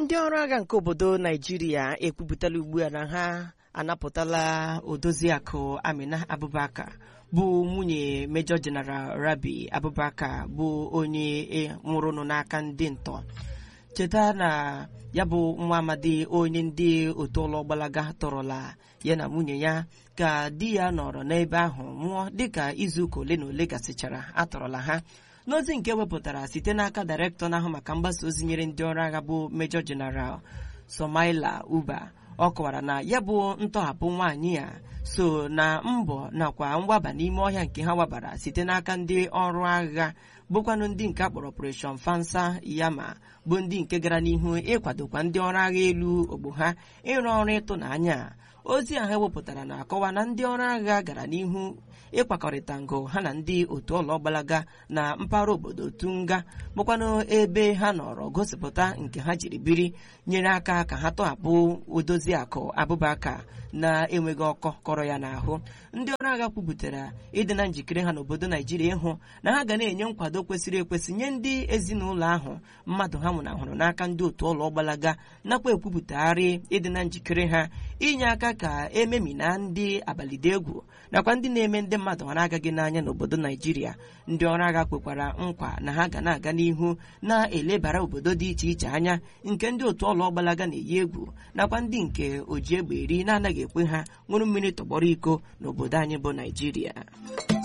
ndị ọrụ agha nke obodo naijiria ekwupụtala ugbu a na ha anapụtala odoziakụ amina abubakar bụ nwunye mejọ jeneral rabi abubakar bụ onye nwụrụnụ n'aka ndị ntọ cheta na ya bụ nwa amadi onye ndị otu ụlọ gbalaga tọrọla ya na nwunye ya ka di ya nọrọ n'ebe ahụ nwụọ dịka izuụka ole na ole gasịchara atọrọla ha n'ozi nke wepụtara site n'aka dairektọ na-ahụ maka mgbasa ozi nyere ndị ọrụ agha bụ mejọ jeneral somaila uba ọ kọwara na ya bụ ntọhapụ nwaanyị a so na mbọ nakwa mgbaba n'ime ọhịa nke ha wabara site n'aka ndị ọrụ agha bụkwanụ ndị nke akpọrọ operation fansa yama bụ ndị nke gara n'ihu ịkwadokwa ndị ọrụ agha elu ogbo ha ịrụ ọrụ ịtụnanya ozi ahụ ewepụtara na-akọwa na ndị ọrụ agha gara n'ihu ịkwakọrịta ngo ha na ndị otu ụlọ gbalaga na mpaghara obodo tunga bụkwanụ ebe ha nọrọ gosipụta nke ha jiri biri nyere aka ka ha tọhapụ odoziakụ abụbaka na-enweghị ọkọ kọrọ ya n'ahụ ndị ọrụ agha kwupụtara ịdị na njikere ha n'obodo naijiria ịhụ na ha ga na-enye nkwado kwesịrị ekwesị nye ndị ezinụlọ ahụ mmadụ ha nwụnahụrụ n'aka ndị otu ụlọ gbalaga nakwa ekwupụtagharị ịdị na njikere ha inye aka ka ememina ndị abalịde egwu nakwa ndị na-eme ndị mmadụ ha na-agaghị n'anya n'obodo naijiria ndị ọrụ agha kwekwara nkwa na ha ga na-aga n'ihu na-elebara obodo dị iche iche anya nke ndị otu ụlọ gbalaga na-eyi egwu nakwa ndị nke oji egbe eri na-anaghị ekwe ha ṅụrụ mmiri tọgbọrọ iko n'obodo anyị bụ naijiria